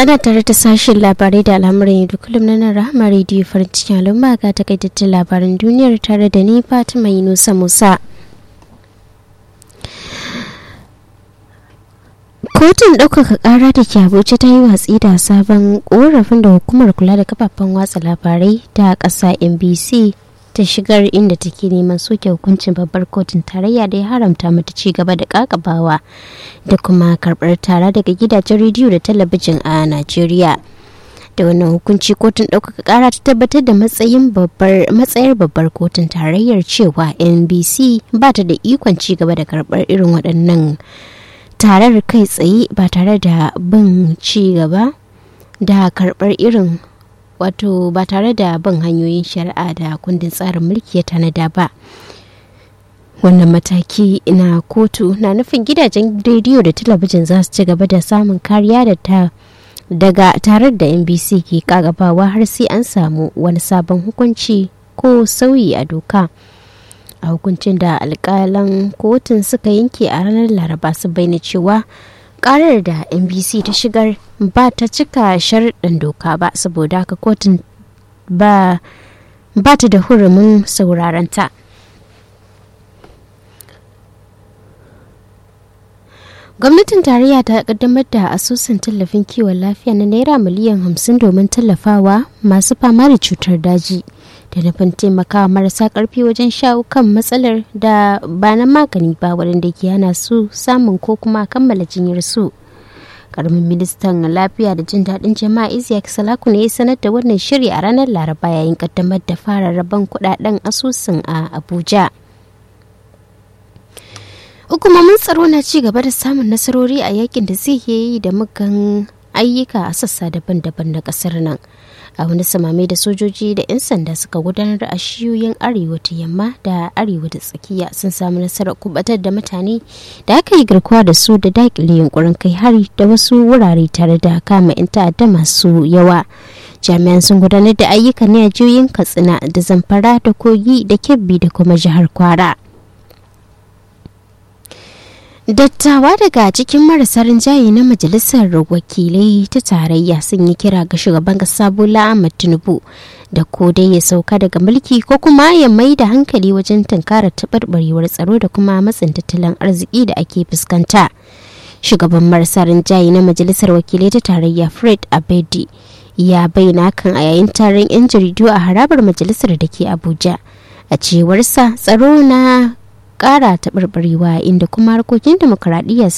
ana tare da sashen labarai da al'amuran yau kullum na nan rahama rediyo farin cikin al'umma ga takaitattun labaran duniyar tare da ni fatima yunusa musa kotun ɗaukaka ƙara da ke abuja ta yi watsi da sabon ƙorafin da hukumar kula da kafafen watsa labarai ta ƙasa nbc ta shigar inda take neman soke hukuncin babbar kotun tarayya da ya haramta mata ci gaba da kakabawa da kuma karbar tara daga gidajen rediyo da talabijin a najeriya da wannan hukunci kotun ɗaukaka ƙara ta tabbatar da matsayin babbar matsayar babbar kotun tarayyar cewa nbc ba ta da ikon ci gaba da karbar irin waɗannan tarar kai tsaye ba tare da bin ci gaba da karbar irin wato ba tare da bin hanyoyin shari'a da kundin tsarin mulki ya tanada ba wannan mataki na kotu na nufin gidajen rediyo da talabijin za su ci gaba da samun kariya da ta daga tarar da nbc ke kagabawa har sai an samu wani sabon hukunci ko sauyi a doka a hukuncin da alkalan kotun suka yanke a ranar laraba su bayyana cewa karar da nbc ta shigar ba ta cika sharɗin doka ba saboda haka kotun ba ta da hurumin sauraron ta gwamnatin tarayya ta kaddamar da asusun tallafin kiwon lafiya na naira miliyan hamsin domin tallafawa masu fama da cutar daji da nufin taimakawa marasa karfi wajen shawo kan matsalar da ba na magani ba waɗanda ke hana su samun ko kuma kammala jinyar su karamin ministan lafiya da jin daɗin jama'a isiyak salaku ne ya sanar da wannan shiri a ranar laraba yayin kaddamar da fara rabon kuɗaɗen asusun a abuja hukumomin tsaro na ci gaba da samun nasarori a yakin da zai yi da mugan ayyuka a sassa daban-daban na kasar nan a wani samame da sojoji da 'yan sanda suka gudanar a shiyoyin arewa ta yamma da arewa da tsakiya sun samu nasarar kubatar da mutane da aka yi garkuwa da su da dakile yunkurin kai hari da wasu wurare tare da kama 'yan ta'adda masu yawa jami'an sun gudanar da ayyukan ne a jiyoyin katsina da zamfara da kogi da kebbi da kuma jihar kwara Dattawa daga cikin marasa rinjaye na Majalisar Wakilai ta Tarayya sun yi kira ga shugaban kasa Bola Ahmed Tinubu da ko dai ya sauka daga mulki ko kuma ya mai da hankali wajen tunkara taɓarɓarewar tsaro da kuma matsin tattalin arziki da ake fuskanta. Shugaban marasa rinjaye na Majalisar Wakilai ta Tarayya Fred Abedi ya bayyana kan a yayin taron 'yan jaridu a harabar majalisar da ke Abuja. A cewarsa tsaro na kara taɓarɓarewa inda kuma harkokin demokuraɗiyya